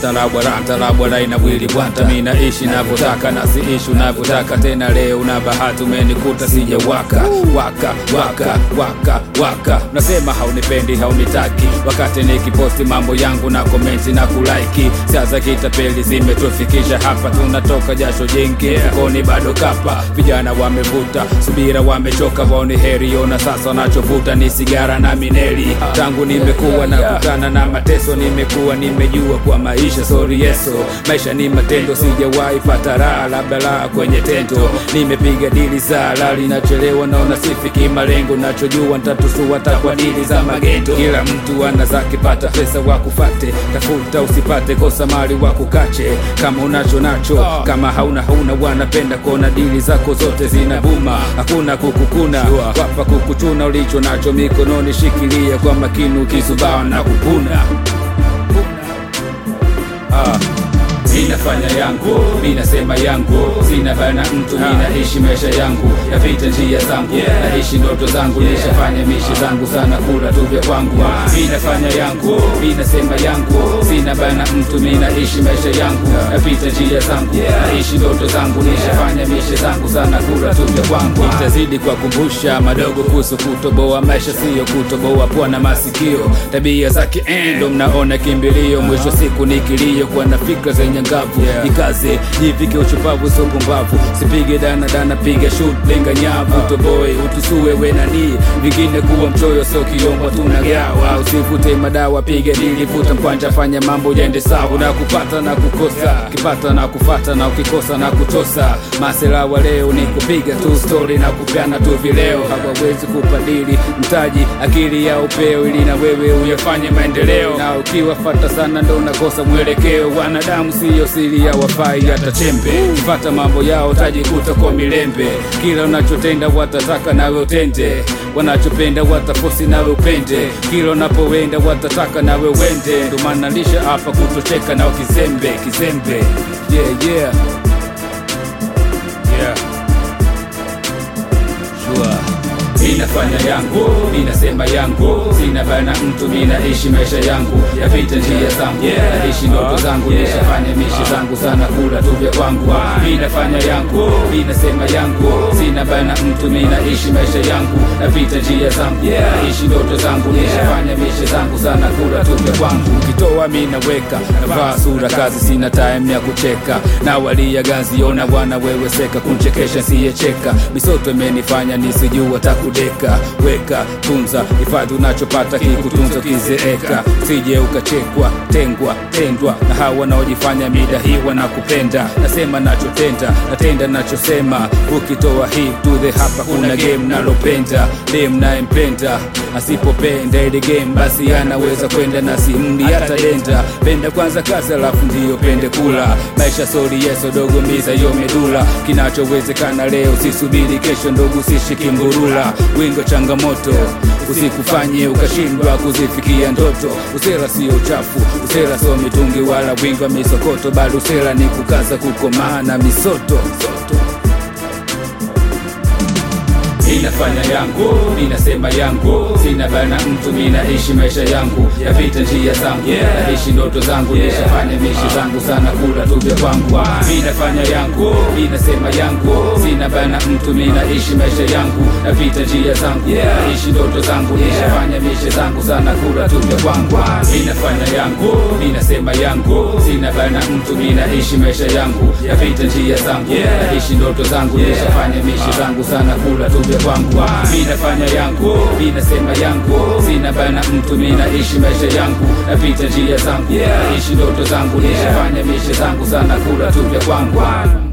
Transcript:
talabwara talabwara ina bwili bwanta mi naishi navyotaka na siishi unavyotaka tena leo na bahati umenikuta sija waka waka waka waka waka nasema haunipendi haunitaki wakati nikiposti mambo yangu na komenti na kulaiki sasa kitapeli zimetufikisha hapa tunatoka jasho jingi mfukoni bado kapa vijana wamevuta subira wamechoka waone heri ona sasa wanachovuta ni sigara na mineli tangu nimekuwa na kutana na mateso nimekuwa nimejua kwa maisha sori yeso maisha ni matendo sijawahi pata raha labda raha kwenye tendo nimepiga dili za lali nachelewa naona sifiki malengo nachojua ntatusua takwa dili za magendo kila mtu ana zake pata pesa wakufate tafuta usipate kosa mali wakukache kama unacho nacho kama hauna hauna wanapenda kuona dili zako zote zina buma hakuna kukukuna wapa kukuchuna ulicho nacho mikononi shikilia kwa makini ukizubaa na kupuna ah. Minafanya yangu, minasema yangu, sina bana mtu, minaishi maisha yangu, napita njia zangu, naishi ndoto zangu, nishafanya mishi zangu sana, kula tu vya kwangu. Minafanya yangu, minasema yangu, sina bana mtu, minaishi maisha yangu, napita njia zangu, naishi ndoto zangu, nishafanya mishi zangu sana, kula tu vya kwangu. Itazidi kwa kumbusha madogo kuhusu kutoboa maisha, siyo kutoboa pua na masikio, tabia zake endo, mnaona kimbilio, mwisho siku ni kilio, kwa na fikra zenye ngavu yeah. Jikaze jivike uchupavu sio pumbavu, sipige dana dana, piga shoot lenga nyavu uh. Toboe utusue we nani vingine, kuwa mchoyo sio kiomba, tunagawa usivute madawa, piga dili, vuta mkwanja, fanya mambo yaende sawa, na kupata na kukosa yeah. Kipata na kufata na ukikosa na kutosa, masela wa leo ni kupiga tu story na kupeana tu vileo, hawawezi kupadili mtaji, akili ya upeo, ili na wewe uyafanye maendeleo, na ukiwafata sana ndo unakosa mwelekeo. Wanadamu siyo siri ya wafai hata chembe, kifata mambo yao tajikuta kwa milembe. Kila unachotenda watataka nawe utende, wanachopenda watafosi nawe upende. Kila unapowenda watataka nawe wende, ndo maana lisha hapa kutocheka na kizembe kizembe. Yeah, yeah. Yeah. Sure. Minafanya yangu, minasema yangu, sina bana mtu, minaishi maisha yangu, yapita njia zangu, naishi ndoto zangu, nishafanya mishi zangu sana, kula tu vya kwangu. Minafanya yangu, minasema yangu, sina bana mtu, minaishi maisha yangu, napita njia zangu, naishi ndoto zangu, nishafanya mishi zangu sana, kula tu vya kwangu. Ukitoa minaweka, navaa sura kazi, sina time ya kucheka, na walia gazi, ona wanaweweseka, kunchekesha siyecheka, misoto imenifanya nisijua taku kudeka weka tunza hifadhi unachopata kikutunza kizeeka sije ukachekwa tengwa tendwa na hawa wanaojifanya mida hii wanakupenda nasema nachotenda natenda nachosema ukitoa hii tudhe hapa kuna game nalopenda dem nayempenda asipopenda ile game basi anaweza kwenda na simdi hata denda penda kwanza kazi alafu ndiyo pende kula maisha sori yeso dogo miza yo medula kinachowezekana leo sisubiri kesho ndogo sishikimburula wingo changamoto usikufanye ukashindwa kuzifikia ndoto usela sio uchafu usela sio mitungi wala wingo wa misokoto bado usela ni kukaza kukomaa na misoto Minafanya yangu, minasema yangu, sina bana mtu, minaishi maisha yangu, yapita njia zangu, naishi ndoto zangu, nishafanya mishi zangu sana, kula tu vya kwangu. Minafanya yangu, minasema yangu, sina bana mtu, minaishi maisha yangu, yapita njia zangu, naishi ndoto zangu, nishafanya mishi zangu sana, kula tu vya kwangu. Minafanya yangu, minasema yangu, sina bana mtu, minaishi maisha yangu, yapita njia zangu, naishi ndoto zangu, nishafanya mishi zangu sana, kula tu vya kwangu minafanya yangu minasema yangu sina bana mtu minaishi maisha yangu napita njia zangu naishi ndoto zangu nishafanya mishe zangu sana kula tu vya kwangu